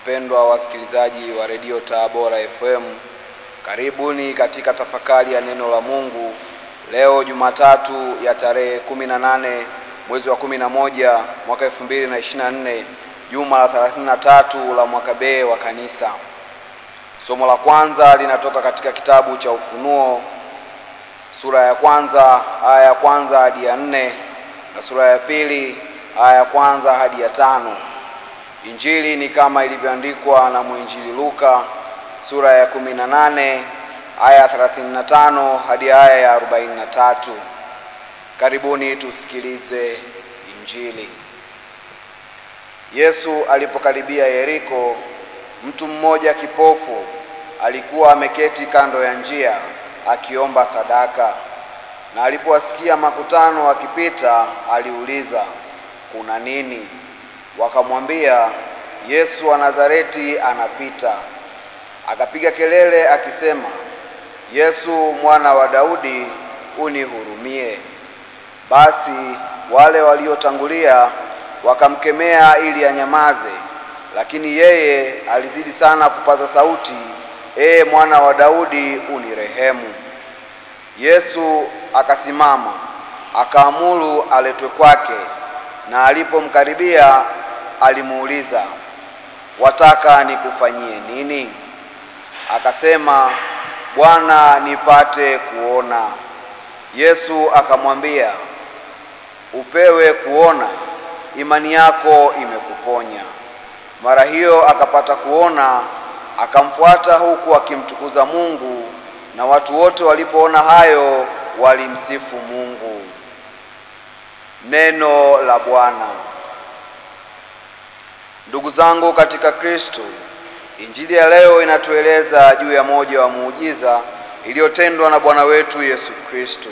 Wapendwa wasikilizaji wa redio Tabora FM, karibuni katika tafakari ya neno la Mungu leo Jumatatu ya tarehe 18 mwezi wa 11 mwaka 2024, juma la 33 la mwaka B wa Kanisa. Somo la kwanza linatoka katika kitabu cha Ufunuo sura ya kwanza aya ya kwanza hadi ya nne na sura ya pili aya ya kwanza hadi ya tano. Injili ni kama ilivyoandikwa na mwinjili Luka sura ya 18 aya ya 35 hadi aya ya 43. Karibuni tusikilize Injili. Yesu alipokaribia Yeriko, mtu mmoja kipofu alikuwa ameketi kando ya njia akiomba sadaka. Na alipowasikia makutano akipita, aliuliza, kuna nini? Wakamwambia, Yesu wa Nazareti anapita. Akapiga kelele akisema, Yesu mwana wa Daudi, unihurumie. Basi wale waliotangulia wakamkemea ili anyamaze, lakini yeye alizidi sana kupaza sauti, Ee mwana wa Daudi, unirehemu. Yesu akasimama akaamuru aletwe kwake, na alipomkaribia alimuuliza, wataka nikufanyie nini? Akasema, Bwana, nipate kuona. Yesu akamwambia, upewe kuona, imani yako imekuponya. Mara hiyo akapata kuona, akamfuata huku akimtukuza Mungu, na watu wote walipoona hayo walimsifu Mungu. Neno la Bwana. Ndugu zangu katika Kristo, Injili ya leo inatueleza juu ya moja wa muujiza iliyotendwa na Bwana wetu Yesu Kristo.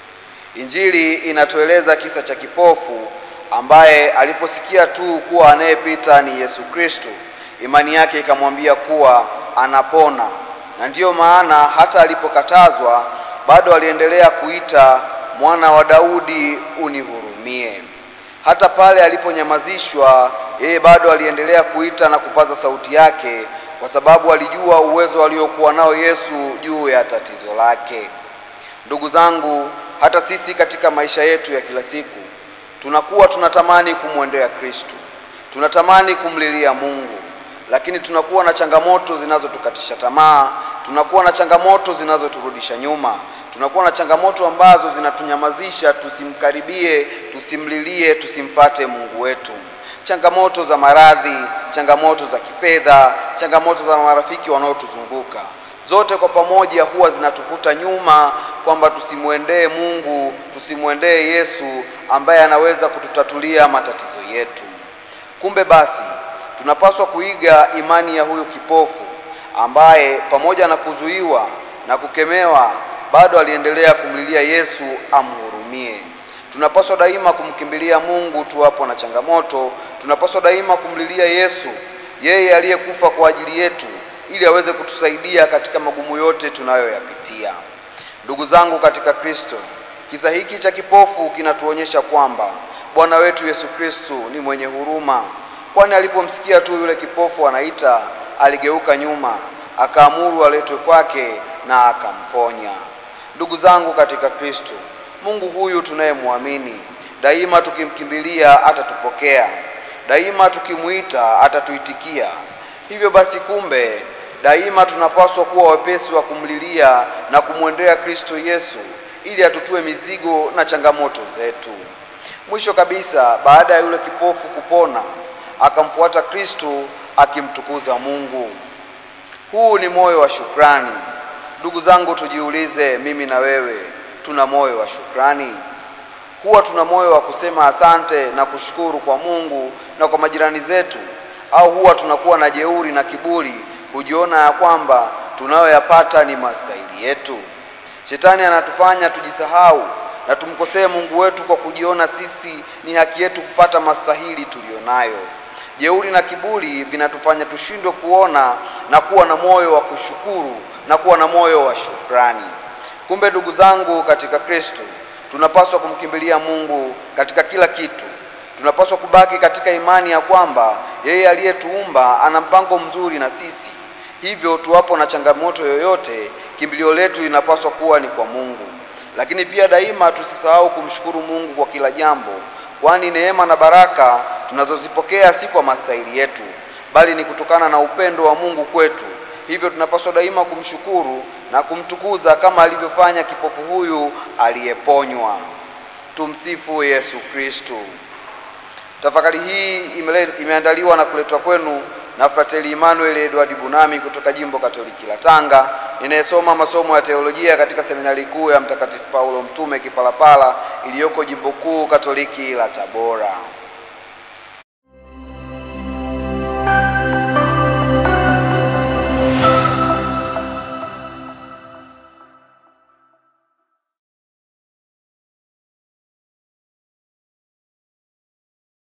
Injili inatueleza kisa cha kipofu ambaye aliposikia tu kuwa anayepita ni Yesu Kristo, imani yake ikamwambia kuwa anapona, na ndiyo maana hata alipokatazwa bado aliendelea kuita mwana wa Daudi, unihurumie. Hata pale aliponyamazishwa, yeye bado aliendelea kuita na kupaza sauti yake, kwa sababu alijua uwezo aliokuwa nao Yesu juu ya tatizo lake. Ndugu zangu, hata sisi katika maisha yetu ya kila siku tunakuwa tunatamani kumwendea Kristo, tunatamani kumlilia Mungu, lakini tunakuwa na changamoto zinazotukatisha tamaa, tunakuwa na changamoto zinazoturudisha nyuma, tunakuwa na changamoto ambazo zinatunyamazisha tusimkaribie, tusimlilie, tusimfate Mungu wetu. Changamoto za maradhi, changamoto za kifedha, changamoto za marafiki wanaotuzunguka, zote kwa pamoja huwa zinatuvuta nyuma kwamba tusimwendee Mungu, tusimwendee Yesu ambaye anaweza kututatulia matatizo yetu. Kumbe basi tunapaswa kuiga imani ya huyu kipofu ambaye pamoja na kuzuiwa na kukemewa bado aliendelea kumlilia Yesu amhurumie. Tunapaswa daima kumkimbilia Mungu tuwapo na changamoto. Tunapaswa daima kumlilia Yesu, yeye aliyekufa kwa ajili yetu, ili aweze kutusaidia katika magumu yote tunayoyapitia. Ndugu zangu katika Kristo, kisa hiki cha kipofu kinatuonyesha kwamba Bwana wetu Yesu Kristo ni mwenye huruma, kwani alipomsikia tu yule kipofu anaita, aligeuka nyuma, akaamuru aletwe kwake na akamponya. Ndugu zangu katika Kristo, Mungu huyu tunayemwamini, daima tukimkimbilia atatupokea, daima tukimwita atatuitikia. Hivyo basi, kumbe daima tunapaswa kuwa wepesi wa kumlilia na kumwendea Kristo Yesu ili atutue mizigo na changamoto zetu. Mwisho kabisa, baada ya yule kipofu kupona, akamfuata Kristo akimtukuza Mungu. Huu ni moyo wa shukrani. Ndugu zangu, tujiulize, mimi na wewe tuna moyo wa shukrani? Huwa tuna moyo wa kusema asante na kushukuru kwa Mungu na kwa majirani zetu, au huwa tunakuwa na jeuri na kiburi, kujiona ya kwamba tunayoyapata ni mastahili yetu? Shetani anatufanya tujisahau na tumkosee Mungu wetu kwa kujiona sisi ni haki yetu kupata mastahili tuliyonayo. Jeuri na kiburi vinatufanya tushindwe kuona na kuwa na moyo wa kushukuru na kuwa na moyo wa shukrani. Kumbe ndugu zangu katika Kristo, tunapaswa kumkimbilia Mungu katika kila kitu, Tunapaswa kubaki katika imani ya kwamba yeye aliyetuumba ana mpango mzuri na sisi. Hivyo tuwapo na changamoto yoyote, kimbilio letu linapaswa kuwa ni kwa Mungu. Lakini pia daima tusisahau kumshukuru Mungu kwa kila jambo, kwani neema na baraka tunazozipokea si kwa mastahili yetu, bali ni kutokana na upendo wa Mungu kwetu. Hivyo tunapaswa daima kumshukuru na kumtukuza kama alivyofanya kipofu huyu aliyeponywa. Tumsifu Yesu Kristo. Tafakari hii imele, imeandaliwa na kuletwa kwenu na Frateli Emmanuel Edward Bunami kutoka Jimbo Katoliki la Tanga, ninayesoma masomo ya teolojia katika seminari kuu ya Mtakatifu Paulo Mtume Kipalapala iliyoko Jimbo Kuu Katoliki la Tabora.